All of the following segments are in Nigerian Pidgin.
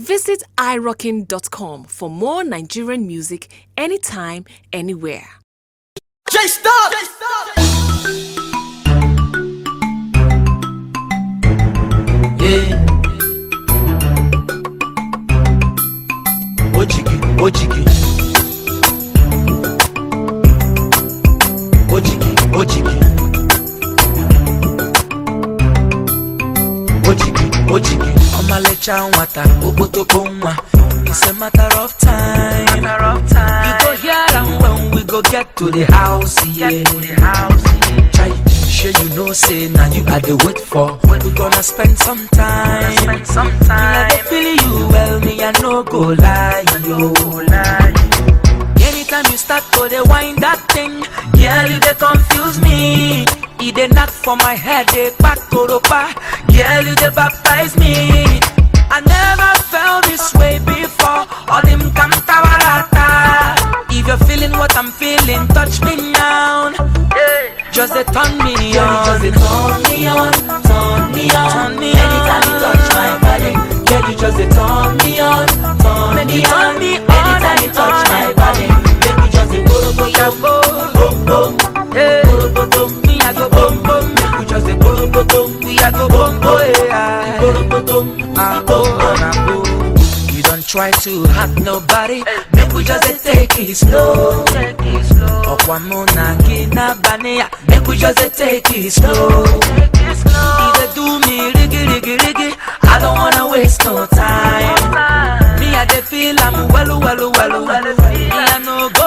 Visit irockin.com for more Nigerian music anytime, anywhere. J Stop! Yeah. Ojigi, ojigi. Ojigi, ojigi. Ojigi, ojigi. Ọmalịcha nwata, okpotokpo nwa. It's a matter of time. Matter of time. You go hear am when we go get to the house, yeah. Get to the house, yeah. Chai, sure you know say now you are the wait for. We gonna spend some time. Spend some time. Me I dey feel you well, me I no go lie, yo. Lie. Anytime you start to dey wind that thing, girl you dey confuse me. E dey knock for my head, dey back koropa. Girl you dey baptize me. I never felt this way before. All them kantawarata. If you're feeling what I'm feeling, touch me now. Just dey turn me on. Just dey turn me on, turn me on. Turn me Anytime you on. touch my body, girl, you just dey turn me on, turn Make me you turn on. me on Anytime you and touch on. my body, make me just dey go go Yeah, go go. boom boom, Hey. go go boom. Me I go boom boom. Make we just dey go go boom, We I go boom boom. Yeah. go go boom, Ah, boom oh, boom. ah, oh. You don't try to hurt nobody. Make we just dey take it slow. Take it slow, Ọ̀pọ̀ mụ na gị n'abalị ya. Make we just dey take it slow. take it E slow. dey do me rigi rigi rigi. I don't wanna waste no time. Me I dey feel am welu welu welu. Me I no go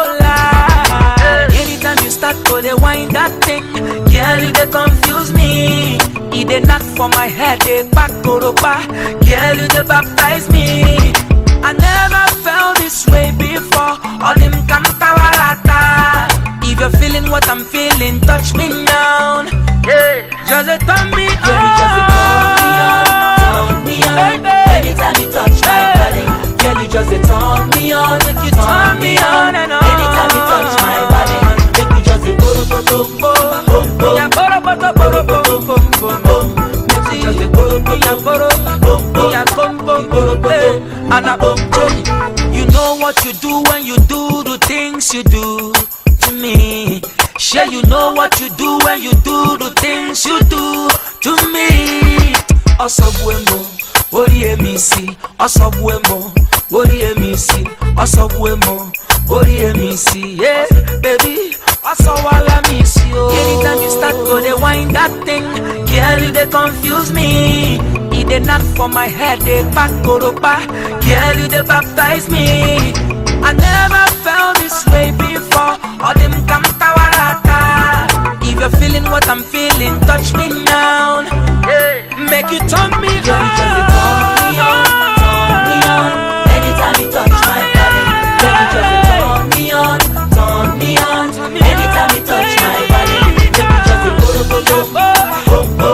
lie. Anytime you start to dey wind that thing, girl you dey confuse me. E dey knock for my head, dey back koropa. Girl you dey baptize me. I never felt this way before. All them kantawarata. If you're feeling what I'm feeling, touch me now. Just dey turn me Girl, you just dey turn me on, turn me on. Baby. Anytime you touch my body, girl, you just dey turn me on, Make you turn me on and on. Anytime you touch my body, make me just dey go go go boom boom boom. Yeah, boro, boro, boro, boro, boro, boro, boro. Make me just dey go go Yeah, go boro, boom boom. yeah, bum, bum, bum, hey. And I bum, bum. You know what you do when you do the things you do to me. Sure, you know what you do when you do the things you do to me. Ọsọgbuemo, orí èmi sí. Ọsọgbuemo, orí èmi sí. Ọsọgbuemo, orí èmi sí. Yeah, baby, ọsọwala mi sí o. Anytime you start to dey wind that thing, girl, you dey confuse me. E dey knock for my head, dey back koropa. Girl, you dey baptize me. I never felt this way before. All them kantawarata. If you're feeling what I'm feeling, touch me now. Make you turn me Girl, you just dey turn me on, turn me on. Anytime you touch my body, girl, you just dey turn me on, turn me on. Anytime you touch my body, make me just dey go go go boom boom.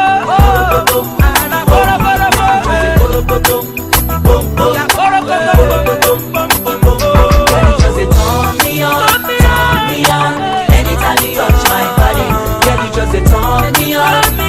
Go go boom, go go boom, boom boom. Girl, you just dey turn me on, turn me on. Anytime you touch my body, girl, you just dey turn me on,